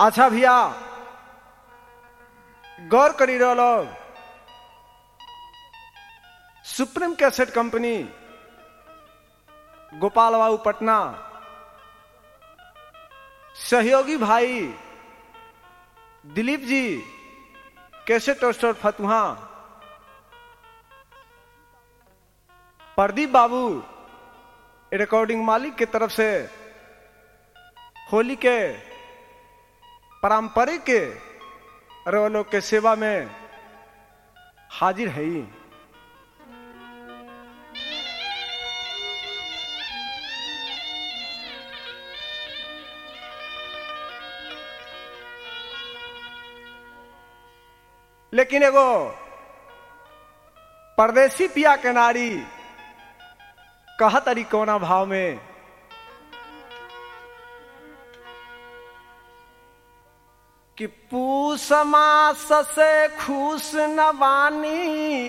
अच्छा भैया गौर करी रहो लोग सुप्रीम कैसेट कंपनी गोपाल बाबू पटना सहयोगी भाई दिलीप जी कैसेट स्टोर फतुहा प्रदीप बाबू रिकॉर्डिंग मालिक की तरफ से होली के पारंपरिक रोलों के सेवा में हाजिर है ही लेकिन एगो परदेसी पिया के नारी कह तरी कोना भाव में कि पूस मास से खुश नवानी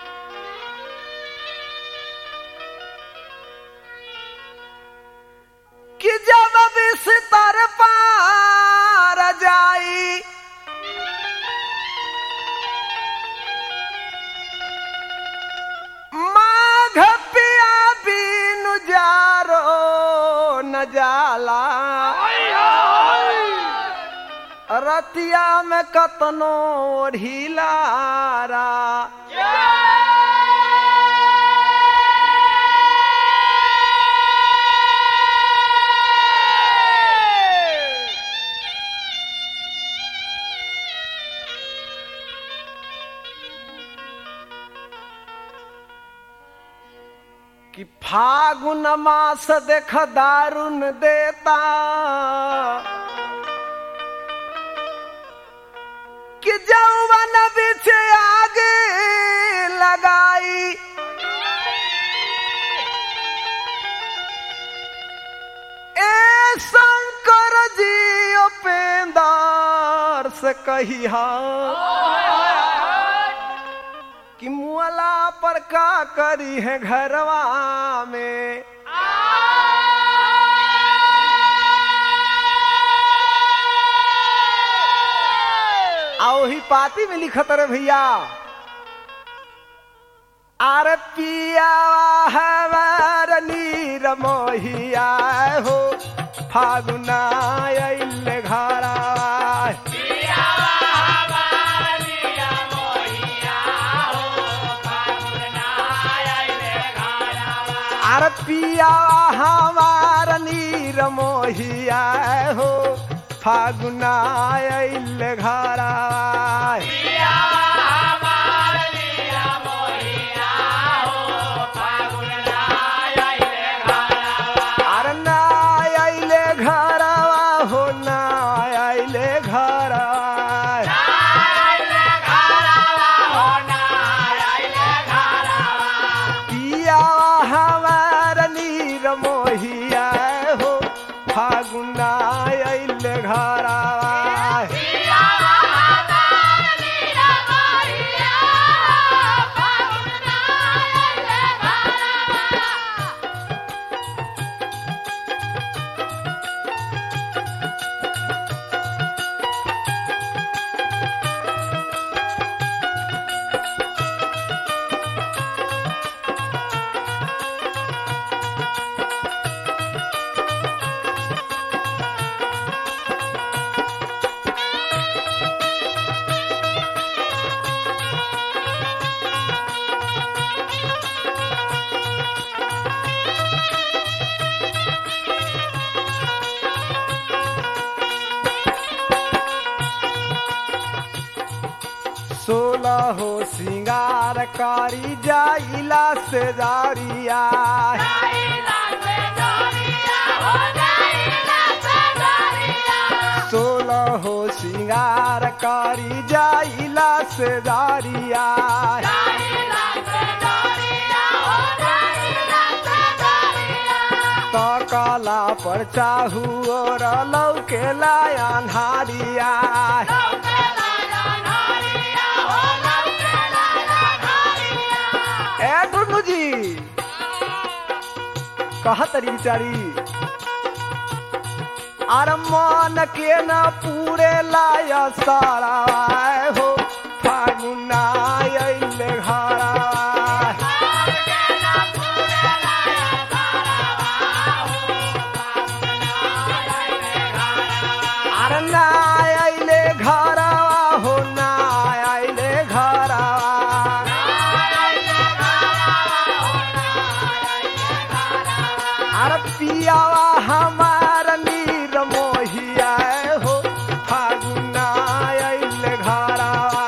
कि जब बिस्तर पार जाई माघ पिया बीनु जारो न जाला रतिया में कतनो ढीलारा कि फागुन मास देख दारुण देता कि जौवन बिछ आगे लगाई ए शंकर जी उपेंदर से कहिया कि मुअला पर का करी है घरवा में आओ ही पाती में लिखत रे भैया आर पिया हमार नीर मोहिया हो फागुना अइल घरा आर पिया हमार नीर मोहिया हो फागुना अइल घरा आर ना अइले घरवा हो ना अइले घरवा पिया हमार नीर मोहिया हो फागुना अइल घरा सोलह हो सिंगार कारी जाइला से जारिया सोलह हो सिंगार कारी जाइला से जारिया तकला पर चाहू और लौके लाया ए टुन्नू जी कहा तरी बिचारी अरे मन के न पूरे लाय सारा हो फागुना अइले घरा अरे ना अइले घरा हो ना अइले घरा अरे पियावा हमार नीर मोहिया हो फागुना अइले घरा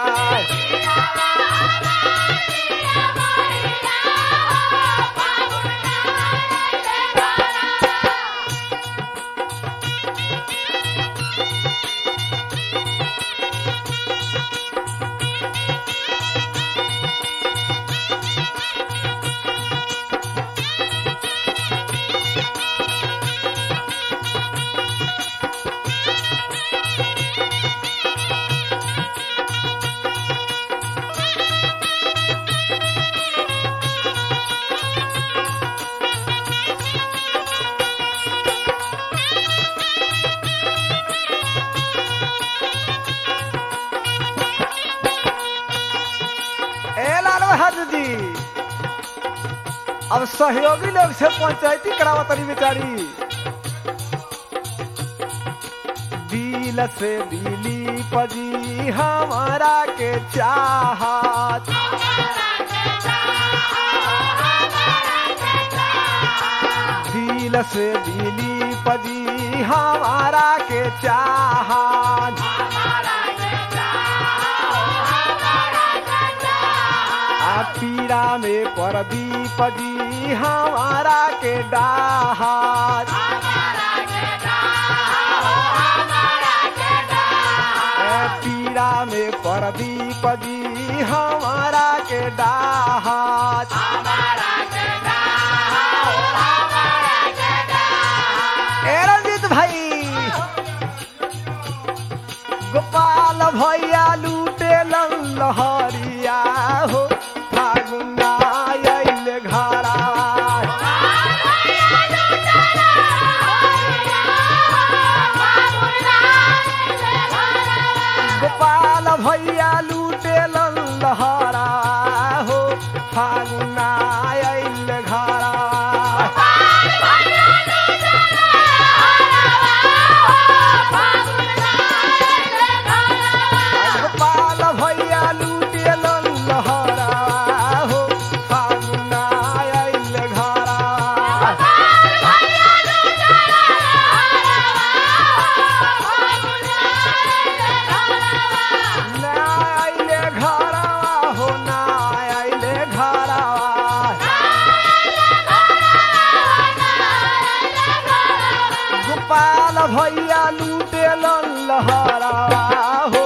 ए लाल बहादुर जी अब सहयोगी लोग से पंचायती करावा तनी बेचारी दिल से दिली पजी हमारा के चाहत दिल से दिली पजी हमारा के चाहत आ पीड़ा में परदीप जी हमारा के डाहात ए पीड़ा में परदीप जी हमारा के डाहात ए रंजीत भाई गोपाल भैया लूटे लहरिया हो फागुना अइले घरा गोपाल भैया लूटे लहरा हो फागुना अइले घरा गोपाल भैया लूटे लहरा हो फागुना अइले घरा ना आइले घरवा हो ना आइले घरवा गोपाल भैया लूटे लहरा हो